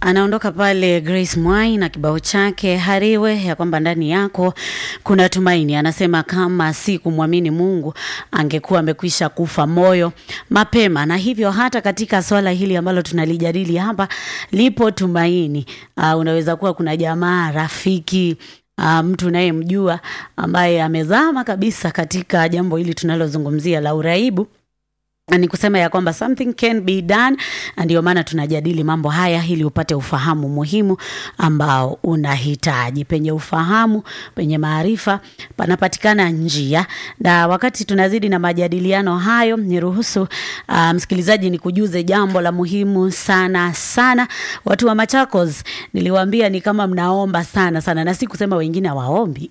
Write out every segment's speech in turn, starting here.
anaondoka pale Grace Mwai na kibao chake Hariwe ya kwamba ndani yako kuna tumaini. Anasema kama si kumwamini Mungu angekuwa amekwisha kufa moyo mapema, na hivyo hata katika swala hili ambalo tunalijadili hapa lipo tumaini. Uh, unaweza kuwa kuna jamaa rafiki Uh, mtu unayemjua ambaye amezama kabisa katika jambo hili tunalozungumzia la uraibu ni kusema ya kwamba something can be done, na ndio maana tunajadili mambo haya ili upate ufahamu muhimu ambao unahitaji. Penye ufahamu, penye maarifa panapatikana njia. Na wakati tunazidi na majadiliano hayo, niruhusu uh, msikilizaji, ni kujuze jambo la muhimu sana sana. Watu wa Machakos niliwaambia ni kama mnaomba sana sana, na si kusema wengine hawaombi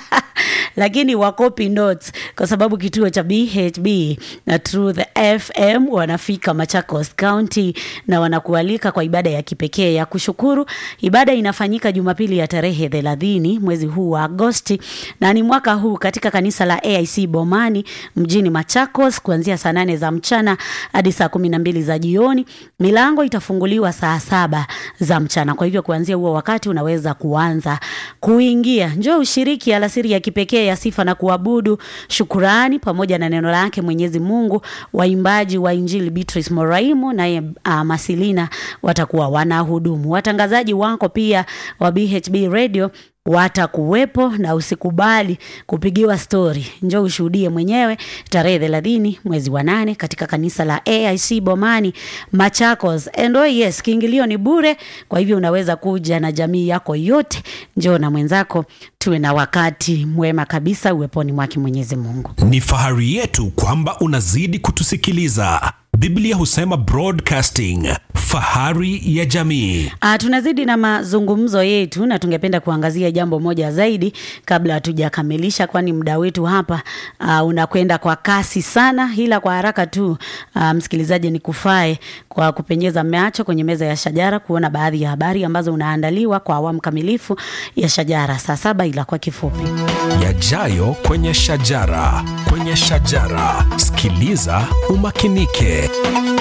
lakini wakopi notes kwa sababu kituo cha BHB na Truth FM wanafika Machakos County na wanakualika kwa ibada ya kipekee ya kushukuru. Ibada inafanyika Jumapili ya tarehe thelathini mwezi huu wa Agosti na ni mwaka huu katika kanisa la AIC Bomani mjini Machakos kuanzia saa nane za mchana hadi saa kumi na mbili za jioni. Milango itafunguliwa saa saba za mchana, kwa hivyo kuanzia huo wakati unaweza kuanza kuingia. Njoo ushiriki alasiri ya kipekee ya sifa na kuabudu, shukurani pamoja na neno lake Mwenyezi Mungu. Waimbaji wa Injili Beatrice Moraimo naye uh, Masilina watakuwa wanahudumu. Watangazaji wako pia wa BHB Radio watakuwepo na usikubali kupigiwa stori. Njoo ushuhudie mwenyewe tarehe thelathini mwezi wa nane katika kanisa la AIC Bomani Machakos. And oh yes, kiingilio ni bure, kwa hivyo unaweza kuja na jamii yako yote. Njoo na mwenzako, tuwe na wakati mwema kabisa uweponi mwake Mwenyezi Mungu. Ni fahari yetu kwamba unazidi kutusikiliza. Biblia husema broadcasting, fahari ya jamii. Uh, tunazidi na mazungumzo yetu na tungependa kuangazia jambo moja zaidi kabla hatujakamilisha, kwani muda wetu hapa uh, unakwenda kwa kasi sana, ila kwa haraka tu uh, msikilizaji, ni kufae kwa kupenyeza macho kwenye meza ya Shajara kuona baadhi ya habari ambazo unaandaliwa kwa awamu kamilifu ya Shajara saa saba, ila kwa kifupi Yajayo kwenye Shajara, kwenye Shajara, sikiliza umakinike.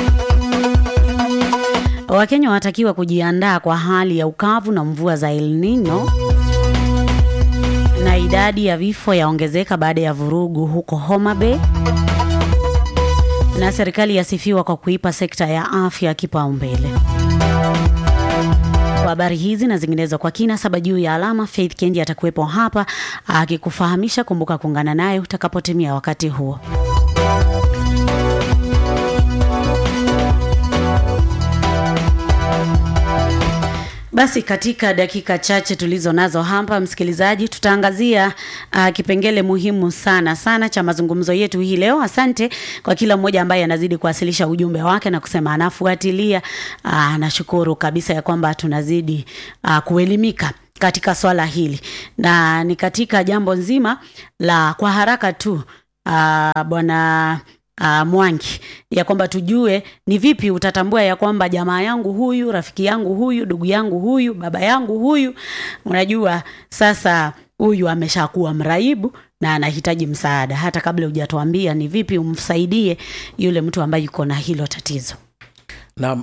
Wakenya wanatakiwa kujiandaa kwa hali ya ukavu na mvua za El Nino na idadi ya vifo yaongezeka baada ya vurugu huko Homa Bay, na serikali yasifiwa kwa kuipa sekta ya afya kipaumbele. Kwa habari hizi na zinginezo kwa kina saba juu ya alama, Faith Kendi atakuwepo hapa akikufahamisha. Kumbuka kuungana naye utakapotimia wakati huo. Basi katika dakika chache tulizo nazo hapa, msikilizaji, tutaangazia uh, kipengele muhimu sana sana cha mazungumzo yetu hii leo. Asante kwa kila mmoja ambaye anazidi kuwasilisha ujumbe wake na kusema anafuatilia. Uh, nashukuru kabisa ya kwamba tunazidi uh, kuelimika katika swala hili, na ni katika jambo nzima la kwa haraka tu uh, bwana Uh, Mwangi ya kwamba tujue ni vipi utatambua ya kwamba jamaa yangu huyu, rafiki yangu huyu, ndugu yangu huyu, baba yangu huyu, unajua sasa huyu ameshakuwa mraibu na anahitaji msaada, hata kabla hujatuambia ni vipi umsaidie yule mtu ambaye yuko na hilo tatizo. na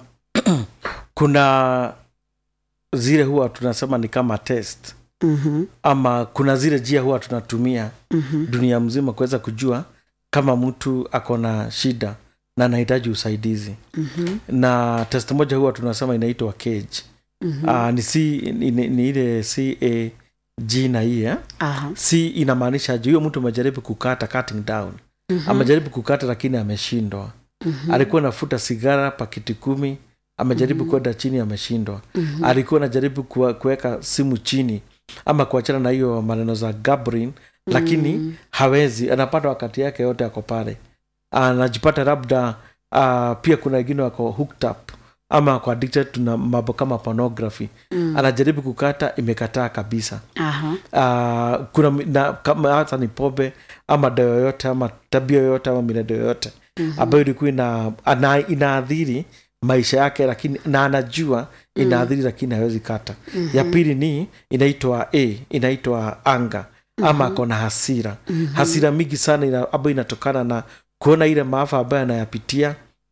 kuna zile huwa tunasema ni kama test mm-hmm. ama kuna zile njia huwa tunatumia Mm-hmm. dunia mzima kuweza kujua kama mtu ako na shida na anahitaji usaidizi Mm-hmm. na test moja huwa tunasema inaitwa cage Mm-hmm. Ah, ni, C, ni, ni, ni ile cag na hii eh? Aha. c inamaanisha je huyo mtu amejaribu kukata cutting down Mhm. amejaribu kukata lakini ameshindwa Mhm. alikuwa nafuta sigara pakiti kumi amejaribu kwenda chini ameshindwa Mhm. alikuwa anajaribu kuwa- kuweka simu chini ama kuachana na hiyo maneno za gabrin lakini hawezi anapata wakati yake yote ako pale anajipata labda uh, pia kuna wengine wako hooked up ama ako addicted tuna mambo kama pornography Mm. anajaribu kukata imekataa kabisa Aha. uh, kuna mi- na, kama hata ni pombe ama dawa yoyote ama tabia yoyote ama milendo yoyote Mhm. ambayo ilikuwa ina, ana, inaadhiri maisha yake lakini na anajua inaadhiri lakini hawezi kata ya pili ni inaitwa a inaitwa anga ama ako na hasira hasira mingi sana ina, ambayo inatokana na kuona ile maafa ambayo anayapitia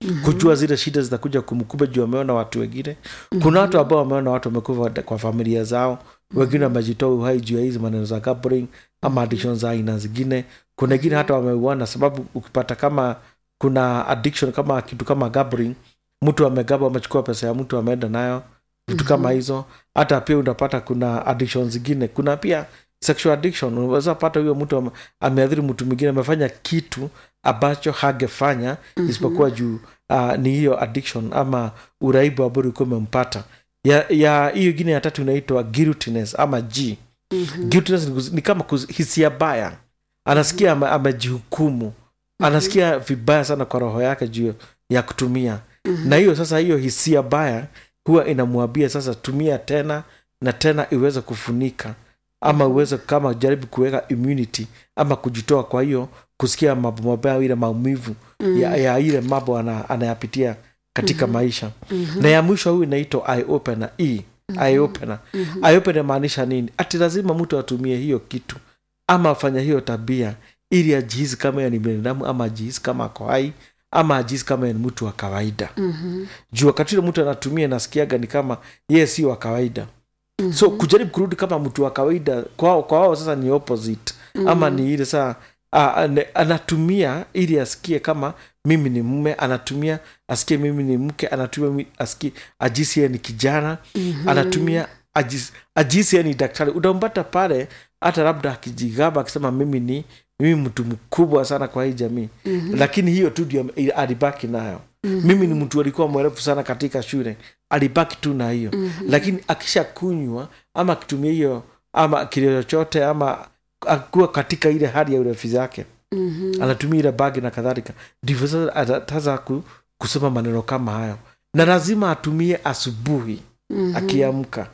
kujua zile shida zitakuja kumkuba juu wameona watu wengine kuna watu ambao wameona watu wamekufa kwa familia zao wengine wamejitoa uhai juu ya hizi maneno za gambling ama addiction za aina zingine kuna wengine hata wameuana sababu ukipata kama kuna addiction kama kitu kama gambling mtu amegaba amechukua pesa ya mtu ameenda nayo vitu kama hizo hata pia unapata kuna addiction zingine kuna pia sexual addiction unaweza pata huyo mtu ame- ameathiri mtu mwingine amefanya kitu ambacho hagefanya isipokuwa juu uh, ni hiyo addiction ama uraibu ambao ulikuwa umempata ya ya hiyo ingine ya tatu inaitwa guiltiness ama g guiltiness ni, kuz- ni kama kuz- hisia baya anasikia ame- amejihukumu anasikia vibaya sana kwa roho yake juu ya kutumia na hiyo sasa hiyo hisia baya huwa inamwambia sasa tumia tena na tena iweze kufunika ama uweze kama jaribu kuweka immunity ama kujitoa kwa hiyo kusikia mambo mabaya ile maumivu ya, ya ile mambo ana, anayapitia katika maisha na ya mwisho huyu inaitwa eye opener e eye opener eye opener maanisha nini ati lazima mtu atumie hiyo kitu ama afanya hiyo tabia ili ajihisi kama yeye ni binadamu ama ajihisi kama ako hai ama ajihisi kama yeye ni mtu wa kawaida juu wakati ule mtu anatumia nasikiaga ni kama yeye si wa kawaida so kujaribu kurudi kama mtu wa kawaida kwao kwa wao sasa ni opposite ama ni ile saa a- ane- anatumia ili asikie kama mimi ni mume anatumia asikie mimi ni mke anatumia mi- asikie ajisi yeye ni kijana anatumia ajisi- ajisi yeye ni daktari utampata pale hata labda akijigamba akisema mimi ni mimi mtu mkubwa sana kwa hii jamii lakini hiyo tu ndio alibaki nayo mimi ni mtu alikuwa mwerefu sana katika shule alibaki tu na hiyo lakini akisha kunywa ama akitumia hiyo ama kile chochote ama akuwa katika ile hali ya urefu zake anatumia ile bagi na kadhalika ndivyo sasa atataza ku, kusema maneno kama hayo na lazima atumie asubuhi akiamka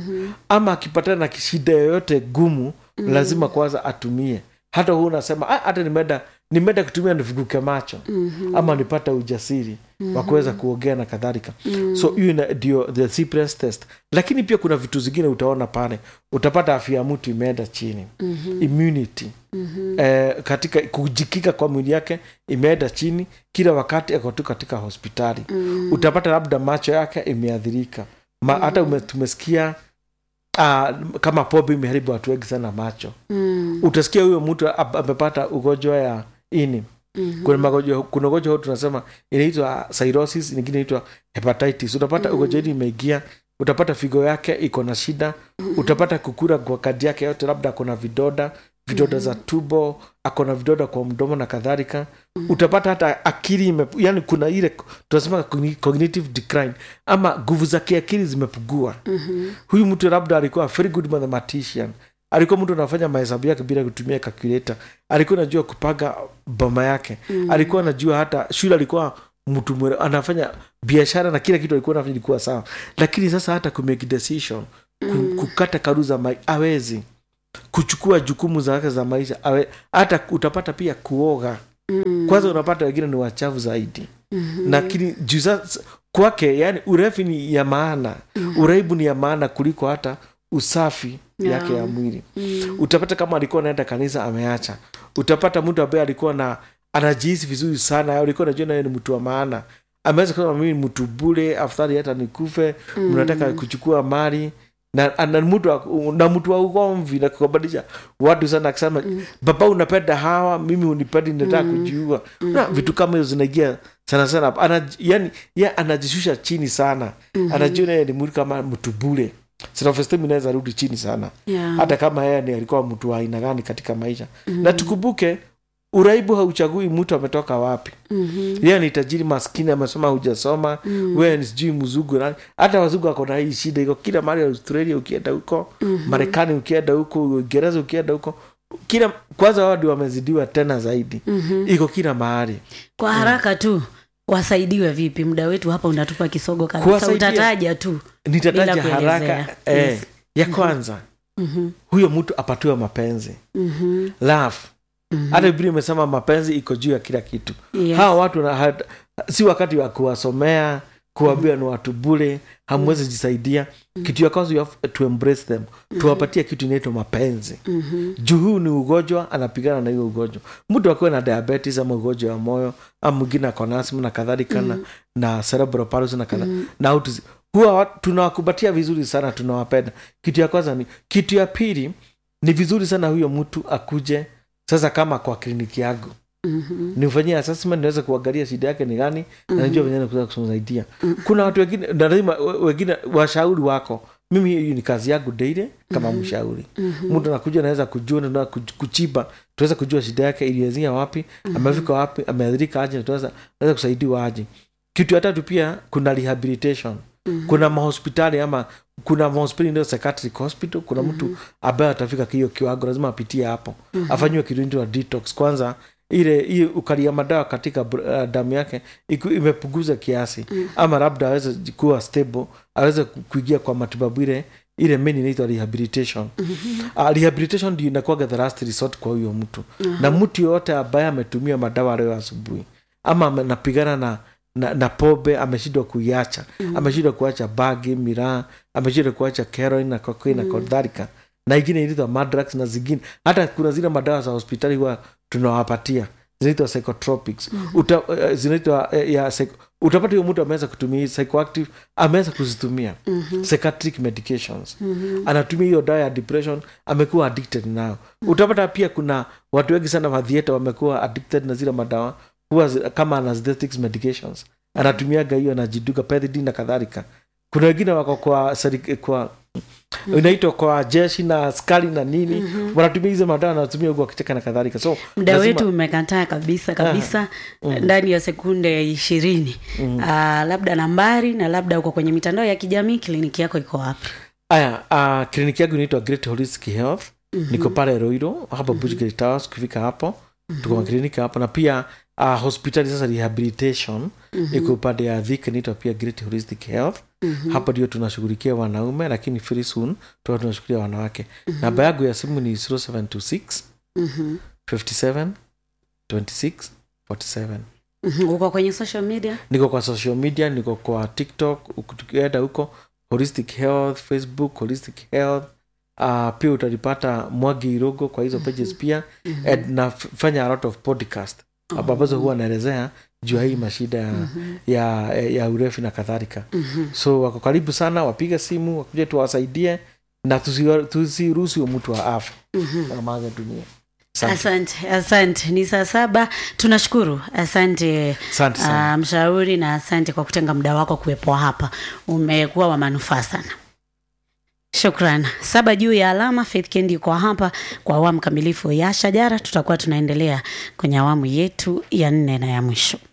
ama akipatana na shida yoyote gumu lazima kwanza atumie hata huu unasema "Ah, hata nimeenda nimeenda kutumia niviguke macho ama nipata ujasiri wa kuweza kuongea na kadhalika so hiyo ina- ndio the Cypress test lakini pia kuna vitu zingine utaona pale utapata afya ya mtu imeenda chini immunity eh, katika kujikika kwa mwili yake imeenda chini kila wakati ako tu katika hospitali utapata labda macho yake imeadhirika Ma, hata ume, tumesikia uh, kama pombe imeharibu watu wengi sana macho utasikia huyo mtu ab- amepata ugonjwa ya ini kuna magonjwa kuna ugonjwa huu tunasema inaitwa cirrhosis nyingine inaitwa hepatitis utapata ugonjwa hili imeingia utapata figo yake iko na shida utapata kukura kwa kadi yake yote labda akona vidoda vidoda za tubo akona vidoda kwa mdomo na kadhalika utapata hata akili ime, yani kuna ile tunasema cogni- cognitive decline ama nguvu za kiakili zimepugua huyu mtu labda alikuwa a very good mathematician alikuwa mtu anafanya mahesabu yake bila kutumia calculator alikuwa anajua kupanga boma yake alikuwa anajua hata shule alikuwa mtu mwere, anafanya biashara na kila kitu alikuwa anafanya ilikuwa sawa lakini sasa hata kumake decision ku, kukata karu za mai awezi kuchukua jukumu zake za maisha awe, hata utapata pia kuoga kwanza unapata wengine ni wachafu zaidi lakini juu sasa kwake yani urefi ni ya maana uraibu ni ya maana kuliko hata usafi Yeah. yake ya mwili utapata kama alikuwa anaenda kanisa ameacha utapata mtu ambaye alikuwa na anajihisi vizuri sana alikuwa najua naye ni mtu wa maana ameweza kusema mimi ni mtu bure afadhali hata nikufe mnataka kuchukua mali na, na mtu wa- na mtu wa ugomvi na kubadilisha watu sana akisema baba unapenda hawa mimi unipendi nataka kujiua na vitu kama hizo zinaingia sana sana ana, yani ye anajishusha chini sana anajiona yeye ni mtu kama mtu bure self-esteem inaweza rudi chini sana Yeah. hata kama yeye ni alikuwa mtu wa aina gani katika maisha na tukumbuke uraibu hauchagui mtu ametoka wapi yeye ni tajiri maskini amesoma hujasoma wewe ni sijui mzungu nani hata wazungu ako na hii shida iko kila mahali australia ukienda huko marekani ukienda huko uingereza ukienda huko kila kwanza wao ndio wamezidiwa tena zaidi iko kila mahali kwa haraka tu wasaidiwe vipi muda wetu hapa unatupa kisogo kabisa Kuwasaidia- utataja tu nitataja Bila haraka kuelezea. eh, Yes. ya kwanza huyo mtu apatiwe mapenzi love hata biblia imesema mapenzi iko juu ya kila kitu Yes. hawa watu na, hat, si wakati wa kuwasomea kuwambia ni watu bure hamwezi jisaidia kitu ya kwanza you have to embrace them tuwapatie kitu inaitwa mapenzi juu huu ni ugonjwa anapigana na hiyo ugonjwa mtu akiwa na diabetes ama ugonjwa wa moyo ama mwingine akona asma na kadhalika na, na cerebral palsy na kadhalika na autism huwa wa- tunawakubatia vizuri sana tunawapenda kitu ya kwanza ni kitu ya pili ni vizuri sana huyo mtu akuje sasa kama kwa kliniki yangu nimfanyie assessment niweze kuangalia shida yake ni gani na najua venye naweza kumsaidia kuna watu wengine na lazima we- wengine washauri wako mimi hiyo ni kazi yangu daily kama mshauri mtu anakuja naweza kujua na kuchiba tuweza kujua shida yake ilianzia wapi amefika wapi ameadhirika aje na tunaweza naweza kusaidiwa aje kitu ya tatu pia kuna rehabilitation kuna mahospitali ama kuna mahospitali ndio psychiatric hospital kuna mtu ambaye atafika hiyo kiwango lazima apitie hapo afanyiwe kitu inaitwa detox kwanza ile hiyo ukalia madawa katika br- uh, damu yake iku- imepunguza kiasi ama labda aweze kuwa stable aweze ku- kuingia kwa matibabu ile ile main inaitwa rehabilitation uh, rehabilitation ndio inakuwaga the last resort kwa huyo mtu na mtu yoyote ambaye ametumia madawa leo asubuhi ama ame- anapigana na na, na pombe ameshindwa kuiacha ameshindwa kuacha bagi miraa ameshindwa kuacha heroin na cocaine na kadhalika na ingine inaitwa madrax na zingine hata kuna zile madawa za hospitali huwa tunawapatia zinaitwa psychotropics Uta, uh, zinaitwa uh, ya psych, utapata huyo mtu ameweza kutumia hii psychoactive ameweza kuzitumia psychiatric medications anatumia hiyo dawa ya depression amekuwa addicted nayo utapata pia kuna watu wengi sana madhieta wamekuwa addicted na zile madawa huwa zi- kama anesthetics medications anatumiaga hiyo anajiduka pethidine na kadhalika kuna wengine wako kwa seri- kwa inaitwa kwa jeshi na askari na nini wanatumia hizo madawa wanatumia huku wakicheka na kadhalika so muda lazima- wetu umekataa kabisa kabisa ndani ya sekunde ishirini Ah, labda nambari na labda uko kwenye mitandao ya kijamii kliniki yako iko wapi aya uh, kliniki yangu inaitwa great holistic health niko pale roiro hapa mm towers kufika hapo tuko na kliniki hapo na pia uh, hospitali sasa rehabilitation iko upande ya dhik inaitwa pia great holistic health hapo ndio tunashughulikia wanaume lakini very soon tuwa tunashughulikia wanawake namba yangu ya simu ni 0726 57 26 47 Mhm, uko kwenye social media niko kwa social media niko kwa tiktok uku- tukienda huko holistic health facebook holistic health uh, pia utalipata mwagi irogo kwa hizo pages pia and nafanya a lot of podcast ambazo huwa naelezea juu ya hii mashida ya, ya, ya urefu na kadhalika so wako karibu sana wapiga simu wakuja tuwasaidie na tusi- tusiruhusu huyo mtu wa afya amaga dunia Asante. asante asante ni saa saba tunashukuru asante Asante sana. ah, mshauri na asante kwa kutenga muda wako kuwepo hapa umekuwa wa manufaa sana shukran saba juu ya alama faith kendi yuko hapa kwa awamu kamilifu ya shajara tutakuwa tunaendelea kwenye awamu yetu ya nne na ya mwisho